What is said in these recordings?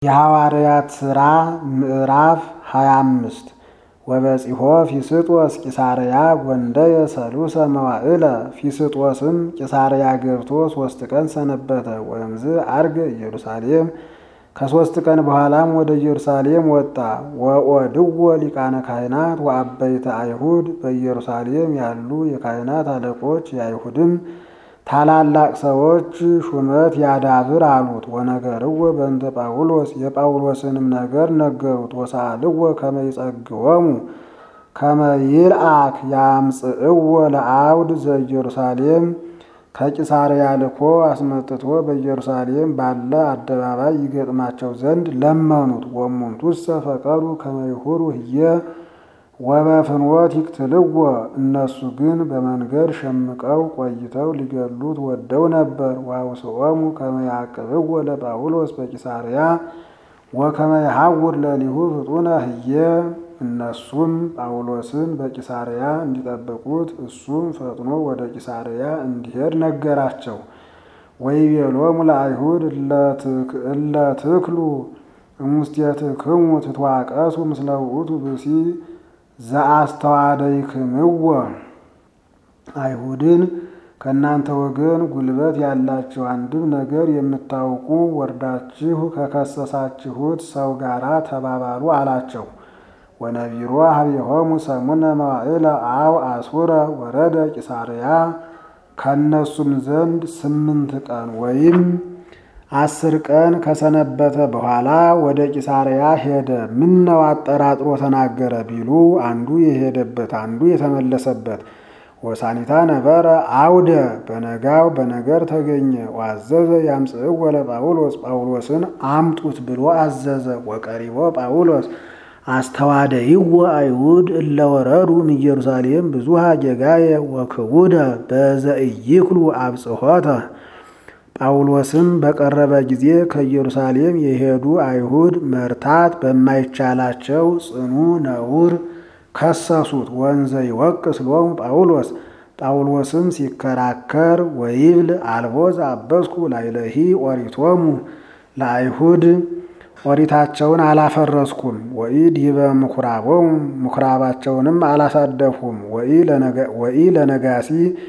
የሐዋርያት ሥራ ምዕራፍ ሃያ አምስት ወበጺሖ ፊስጦስ ቂሳርያ ጐንደየ ሰሉሰ መዋዕለ ፊስጦስም ቂሳርያ ገብቶ ሦስት ቀን ሰነበተ። ወእምዝ ዐርገ ኢየሩሳሌም ከሦስት ቀን በኋላም ወደ ኢየሩሳሌም ወጣ። ወኦድዎ ሊቃነ ካህናት ወአበይተ አይሁድ በኢየሩሳሌም ያሉ የካህናት አለቆች የአይሁድም ታላላቅ ሰዎች ሹመት ያዳብር አሉት። ወነገርዎ በእንተ ጳውሎስ የጳውሎስንም ነገር ነገሩት። ወሳልዎ ከመ ይጸግዎሙ ከመ ይልአክ ያምጽእዎ ለአውድ ዘኢየሩሳሌም ከቂሳርያ ልኮ አስመጥቶ በኢየሩሳሌም ባለ አደባባይ ይገጥማቸው ዘንድ ለመኑት። ወእሙንቱሰ ፈቀዱ ከመ ይሁሩ ህየ ወበፍኖት ይቅትልዎ እነሱ ግን በመንገድ ሸምቀው ቆይተው ሊገሉት ወደው ነበር። ወአውስኦሙ ከመ ያዕቅብዎ ለጳውሎስ በቂሳርያ ወከመ ይሐውር ለሊሁ ፍጡነ ህየ እነሱም ጳውሎስን በቂሳርያ እንዲጠብቁት እሱም ፈጥኖ ወደ ቂሳርያ እንዲሄድ ነገራቸው። ወይቤሎሙ ለአይሁድ እለ ትክሉ እሙስቴትክሙ ትትዋቀሱ ምስለ ውእቱ ብእሲ ዘአስተዋደይክምዎ አይሁድን ከእናንተ ወገን ጉልበት ያላችሁ አንድም ነገር የምታውቁ ወርዳችሁ ከከሰሳችሁት ሰው ጋር ተባባሉ አላቸው። ወነቢሮ ሀቤሆሙ ሰሙነ መዋዕለ አው አሱረ ወረደ ቂሳርያ ከእነሱም ዘንድ ስምንት ቀን ወይም አስር ቀን ከሰነበተ በኋላ ወደ ቂሳርያ ሄደ። ምነው አጠራጥሮ ተናገረ ቢሉ አንዱ የሄደበት አንዱ የተመለሰበት። ወሳኒታ ነበረ አውደ በነጋው በነገር ተገኘ። ዋዘዘ ያምጽእዎ ለጳውሎስ ጳውሎስን አምጡት ብሎ አዘዘ። ወቀሪቦ ጳውሎስ አስተዋደይዎ አይሁድ እለ ወረዱ እምኢየሩሳሌም ብዙሃ ጌጋየ ወክቡደ በዘኢይክሉ አብጽሖተ ጳውሎስም በቀረበ ጊዜ ከኢየሩሳሌም የሄዱ አይሁድ መርታት በማይቻላቸው ጽኑ ነውር ከሰሱት። ወንዘ ይወቅስ ሎሙ ጳውሎስ ጳውሎስም ሲከራከር ወይብል አልቦ ዘአበስኩ ላዕሌሂ ኦሪቶሙ ለአይሁድ ኦሪታቸውን አላፈረስኩም። ወኢዲበ ምኵራቦሙ ምኵራባቸውንም አላሳደፍኩም። ወኢ ለነጋሲ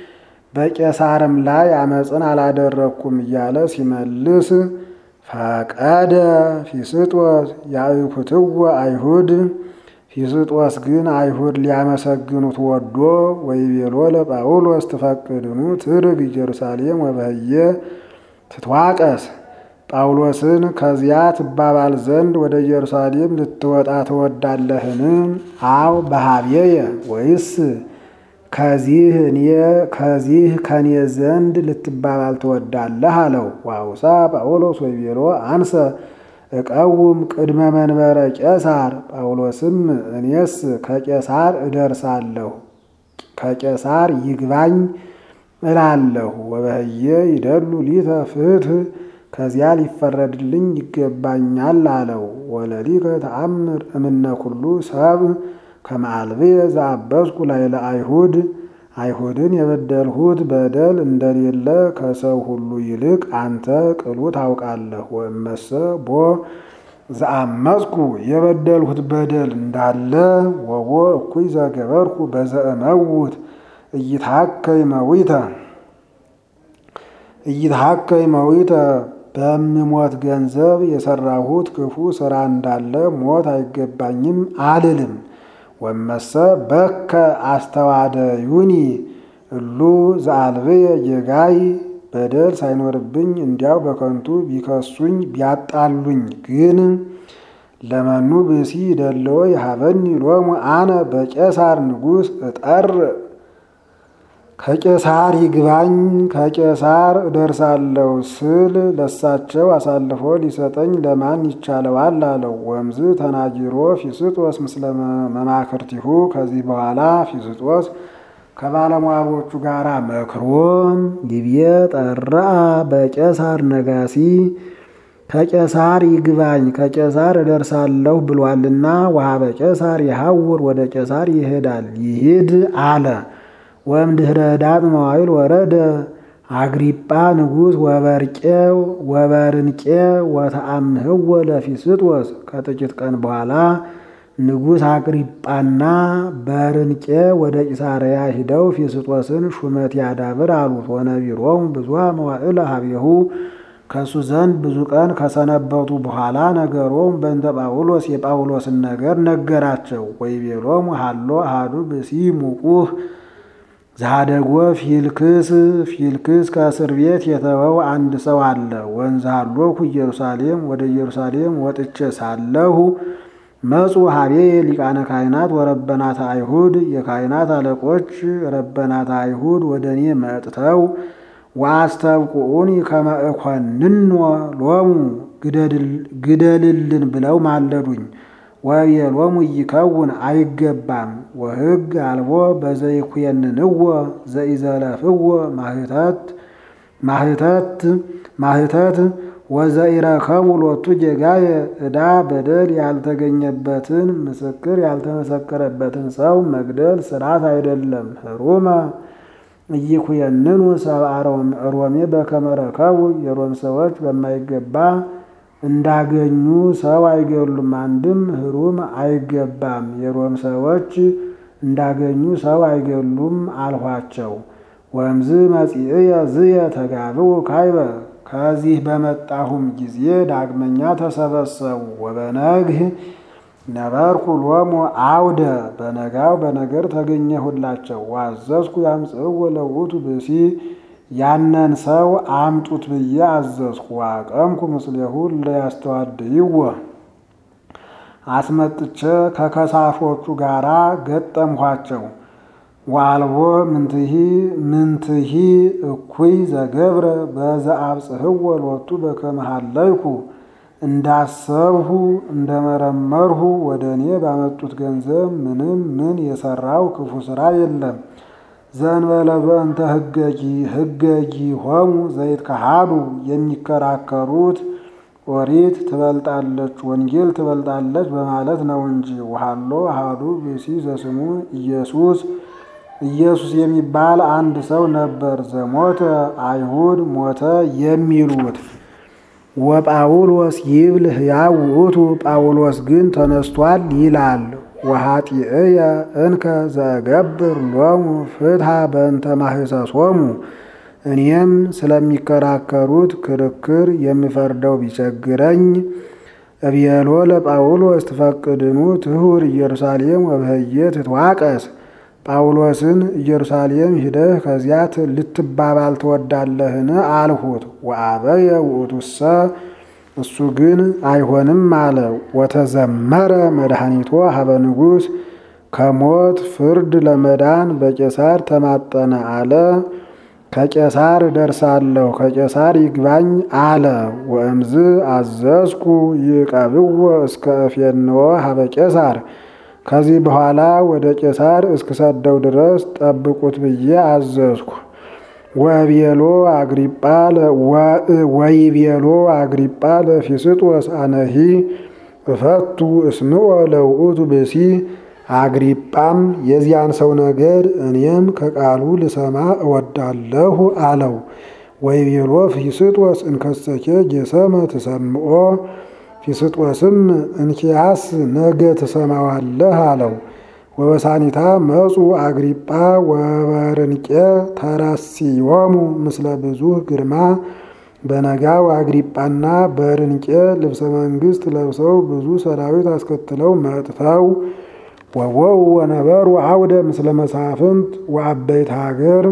በቄሳርም ላይ አመፅን አላደረግኩም እያለ ሲመልስ ፈቀደ ፊስጦስ ያእኩትዎ አይሁድ ፊስጦስ ግን አይሁድ ሊያመሰግኑት ወዶ ወይቤሎ ለጳውሎስ ትፈቅድኑ ትርግ ኢየሩሳሌም ወበህየ ትትዋቀስ ጳውሎስን ከዚያ ትባባል ዘንድ ወደ ኢየሩሳሌም ልትወጣ ትወዳለህን? አው በሀብየየ ወይስ ከዚህ እኔ ከዚህ ከኔ ዘንድ ልትባባል ትወዳለህ አለው። ዋውሳ ጳውሎስ ወይቤሎ አንሰ እቀውም ቅድመ መንበረ ቄሳር ጳውሎስም እኔስ ከቄሳር እደርሳለሁ ከቄሳር ይግባኝ እላለሁ። ወበህየ ይደሉ ሊተ ፍትህ ከዚያ ሊፈረድልኝ ይገባኛል አለው። ወለሊከ ተአምር እምነ ኩሉ ሰብ ከመአልብየ ዘአበስኩ ላዕለ አይሁድ አይሁድን የበደልሁት በደል እንደሌለ ከሰው ሁሉ ይልቅ አንተ ቅሉ ታውቃለህ። ወእመሰ ቦ ዘአመፅኩ የበደልሁት በደል እንዳለ ወቦ እኩይ ዘገበርኩ በዘእመውት እይትሐከይ መዊተ እይትሐከይ መዊተ በምሞት ገንዘብ የሰራሁት ክፉ ስራ እንዳለ ሞት አይገባኝም አልልም። ወመሰ በከ አስተዋደዩኒ እሉ ዘአልብየ ጌጋይ በደል ሳይኖርብኝ እንዲያው በከንቱ ቢከሱኝ ቢያጣሉኝ ግን ለመኑ ብእሲ ደለዎ የሀበኒ ሎሙ አነ በቄሳር ንጉሥ እጠር ከቄሳር ይግባኝ ከቄሳር እደርሳለሁ ስል ለሳቸው አሳልፎ ሊሰጠኝ ለማን ይቻለዋል? አለው። ወምዝ ተናጊሮ ፊስጦስ ምስለ መማክርቲሁ ከዚህ በኋላ ፊስጦስ ከባለሟሎቹ ጋር መክሮ ይብዬ ጠራ በቄሳር ነጋሲ ከቄሳር ይግባኝ ከቄሳር እደርሳለሁ ብሏልና ወሀበ ቄሳር ይሐውር ወደ ቄሳር ይሄዳል ይሂድ አለ። ወእምድኅረ ኅዳጥ መዋዕል ወረደ አግሪጳ ንጉሥ ወበርቄ ወበርንቄ ወተአምህዎ ለፊስጦስ ከጥቂት ቀን በኋላ ንጉሥ አግሪጳና በርንቄ ወደ ቂሳርያ ሂደው ፊስጦስን ሹመት ያዳብር አሉት። ወነቢሮሙ ብዙኃ መዋዕለ ሀቤሁ ከእሱ ዘንድ ብዙ ቀን ከሰነበቱ በኋላ ነገሮም በእንተ ጳውሎስ የጳውሎስን ነገር ነገራቸው። ወይቤሎሙ ሀሎ አሐዱ ብእሲ ሙቁህ ዛደጎ ፊልክስ ፊልክስ ከእስር ቤት የተወው አንድ ሰው አለ። ወንዝ ሀሎኩ ኢየሩሳሌም ወደ ኢየሩሳሌም ወጥቼ ሳለሁ መጹ ሀቤ ሊቃነ ካህናት ወረበናት አይሁድ የካህናት አለቆች ረበናት አይሁድ ወደ እኔ መጥተው ወአስተብቁዑኒ ከመ እኮንኖ ሎሙ ግደልልን ብለው ማለዱኝ። ወቤሎሙ ይከውን አይገባም ወሕግ አልቦ በዘይኩየንንዎ ዘኢዘለፍዎ ማህተት ማህተት ማህተት ወዘኢረከቡ ሎቱ ጌጋየ ዕዳ በደል ያልተገኘበትን ምስክር ያልተመሰከረበትን ሰው መግደል ስርዓት አይደለም። ህሩመ ኢይኩየንኑ ሰብአ ሮሜ በከመ ረከቡ የሮም ሰዎች በማይገባ እንዳገኙ ሰው አይገሉም። አንድም ህሩም አይገባም የሮም ሰዎች እንዳገኙ ሰው አይገሉም አልኋቸው። ወእምዝ መጺእየ ዝየ ተጋብኡ ካይበ ከዚህ በመጣሁም ጊዜ ዳግመኛ ተሰበሰቡ። ወበነግህ ነበርኩ ሎሙ አውደ በነጋው በነገር ተገኘሁላቸው። ዋዘዝኩ ያምጽእዎ ለውእቱ ብእሲ ያነን ሰው አምጡት ብዬ አዘዝኩ። ዋቀምኩ ምስሌሁ ለያስተዋድይዎ አስመጥቼ ከከሳሾቹ ጋራ ገጠምኋቸው። ዋልቦ ምንትሂ ምንትሂ እኩይ ዘገብረ በዘአብጽሕዎ ሎቱ በከመ ሀለይኩ እንዳሰብሁ እንደመረመርሁ ወደ እኔ ባመጡት ገንዘብ ምንም ምን የሰራው ክፉ ስራ የለም። ዘእንበለ በእንተ ህገጊ ህገጊ ሆሙ ዘይት ከሃዱ የሚከራከሩት ኦሪት ትበልጣለች ወንጌል ትበልጣለች በማለት ነው እንጂ። ውሃሎ አሃዱ ብእሲ ዘስሙ ኢየሱስ ኢየሱስ የሚባል አንድ ሰው ነበር። ዘሞተ አይሁድ ሞተ የሚሉት ወጳውሎስ ይብል ሕያው ውእቱ ጳውሎስ ግን ተነስቷል ይላል። ወኃጢእየ እንከ ዘገብር ሎሙ ፍትሐ በእንተ ማህሰሶሙ እኔም ስለሚከራከሩት ክርክር የምፈርደው ቢቸግረኝ እብየሎ ለጳውሎስ ትፈቅድኑ ትሁር ኢየሩሳሌም ወበህየ ትትዋቀስ ጳውሎስን ኢየሩሳሌም ሂደህ ከዚያ ልትባባል ትወዳለህን? አልሁት። ወአበየ ውእቱሰ እሱ ግን አይሆንም አለ። ወተዘመረ መድኃኒቶ ሀበ ንጉሥ ከሞት ፍርድ ለመዳን በቄሳር ተማጠነ አለ። ከቄሳር እደርሳለሁ ከቄሳር ይግባኝ አለ። ወእምዝ አዘዝኩ ይቀብዎ እስከ እፌንዎ ሀበ ቄሳር ከዚህ በኋላ ወደ ቄሳር እስክሰደው ድረስ ጠብቁት ብዬ አዘዝኩ። ወቤሎ አግሪጳ ወይቤሎ አግሪጳ ለፊስጦስ አነሂ እፈቱ እስምዖ ለውእቱ ብእሲ አግሪጳም የዚያን ሰው ነገር እኔም ከቃሉ ልሰማ እወዳለሁ አለው። ወይቤሎ ፊስጦስ እንከሰኬ ጌሰመ ትሰምዖ ፊስጦስም እንኪያስ ነገ ትሰማዋለህ አለው። ወበሳኒታ መጹ አግሪጳ ወበርንቄ ተረሲዮሙ ምስለ ብዙህ ግርማ በነጋው አግሪጳና በርንቄ ልብሰ መንግስት ለብሰው ብዙ ሰራዊት አስከትለው መጥተው ወወው ወነበሩ አውደ ምስለ መሳፍንት ወአበይት ሀገር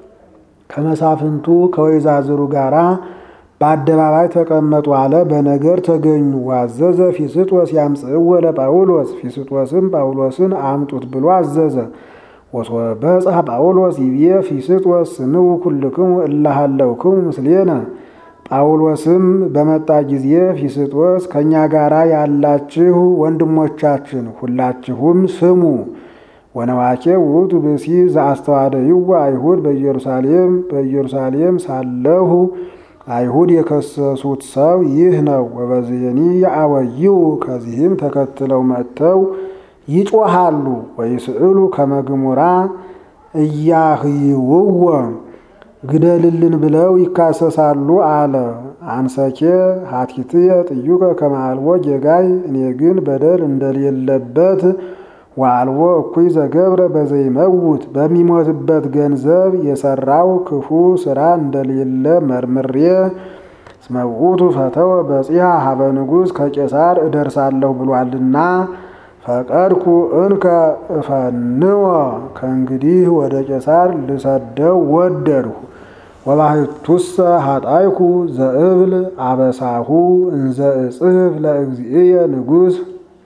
ከመሳፍንቱ ከወይዛዝሩ ጋራ በአደባባይ ተቀመጡ አለ። በነገር ተገኙ። ዋዘዘ ፊስጦስ ያምጽእዎ ለጳውሎስ ፊስጦስም ጳውሎስን አምጡት ብሎ አዘዘ። ወሶበጽሐ ጳውሎስ ይቤ ፊስጦስ ስንው ኩልክሙ እላሃለውክሙ ምስሌነ ጳውሎስም በመጣ ጊዜ ፊስጦስ ከእኛ ጋራ ያላችሁ ወንድሞቻችን ሁላችሁም ስሙ። ወነዋኬ ውእቱ ብእሲ ዘአስተዋደይዎ አይሁድ በኢየሩሳሌም በኢየሩሳሌም ሳለሁ አይሁድ የከሰሱት ሰው ይህ ነው። ወበዝየኒ የአወይው ከዚህም ተከትለው መጥተው ይጮሃሉ። ወይስእሉ ከመግሙራ እያህይውዎ ግደልልን ብለው ይካሰሳሉ አለ። አንሰኬ ሀቲትየ ጥዩቀ ከማልቦ ጌጋይ እኔ ግን በደል እንደሌለበት ዋልቦ እኩይ ዘገብረ በዘይመውት በሚሞትበት ገንዘብ የሰራው ክፉ ስራ እንደሌለ መርምሬ ስመውቱ ፈተወ በጺሐ ሀበ ንጉሥ ከቄሳር እደርሳለሁ ብሏልና ፈቀድኩ እንከ እፈንወ ከእንግዲህ ወደ ቄሳር ልሰደው ወደድሁ። ወባሕቱሰ ሀጣይኩ ዘእብል አበሳሁ እንዘ እጽሕፍ ለእግዚእየ ንጉሥ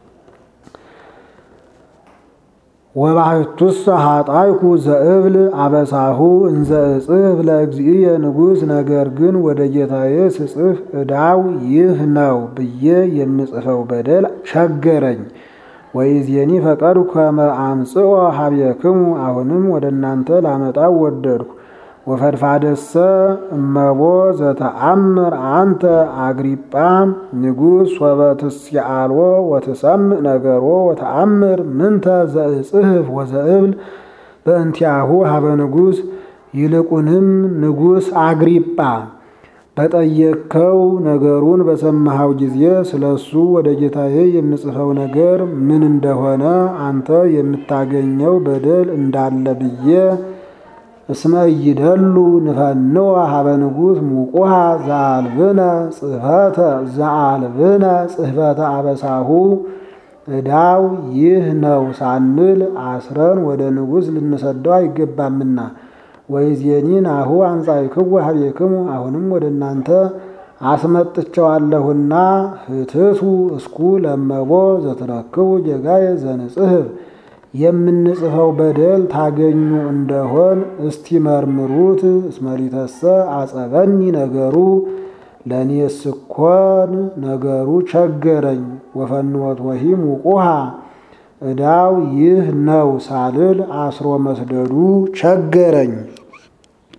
ወባሕቱሰ ሀጣይኩ ዘእብል አበሳሁ እንዘ እጽሕፍ ለእግዚእየ ንጉሥ ነገር ግን ወደ ጌታዬ ስጽፍ ዕዳው ይህ ነው ብዬ የምጽፈው በደል ቸገረኝ። ወይዜኒ ፈቀድኩ ከመ አምጽኦ ሀቤክሙ አሁንም ወደ እናንተ ላመጣው ወደድኩ። ወፈድፋደሰ እመቦ ዘተአምር አንተ አግሪጳ ንጉሥ ሶበ ትስአልዎ ወትሰምዕ ነገሮ ወተአምር ምንተ ዘእጽሕፍ ወዘእብል በእንቲአሁ ሀበ ንጉሥ ይልቁንም ንጉሥ አግሪጳ በጠየቅከው ነገሩን በሰማኸው ጊዜ ስለ እሱ ወደ ጌታዬ የምጽፈው ነገር ምን እንደሆነ አንተ የምታገኘው በደል እንዳለ ብዬ እስመ ይደሉ ንፈንወ ሀበ ንጉሥ ሙቁሃ ዘአልብነ ጽሕፈተ ዘአልብነ ጽሕፈተ አበሳሁ ዕዳው ይህ ነው ሳንል አስረን ወደ ንጉሥ ልንሰደው አይገባምና። ወይዜኒ ናሁ አንጻእክዎ ሀቤክሙ አሁንም ወደ እናንተ አስመጥቸዋለሁና ህትቱ እስኩ ለመቦ ዘትረክቡ ጌጋየ ዘንጽሕፍ የምንጽፈው በደል ታገኙ እንደሆን እስቲ መርምሩት። እስመሊተሰ አጸበኒ ነገሩ ለእኔስ እኮን ነገሩ ቸገረኝ። ወፈንወት ወሂም ውቁሃ ዕዳው ይህ ነው ሳልል አስሮ መስደዱ ቸገረኝ።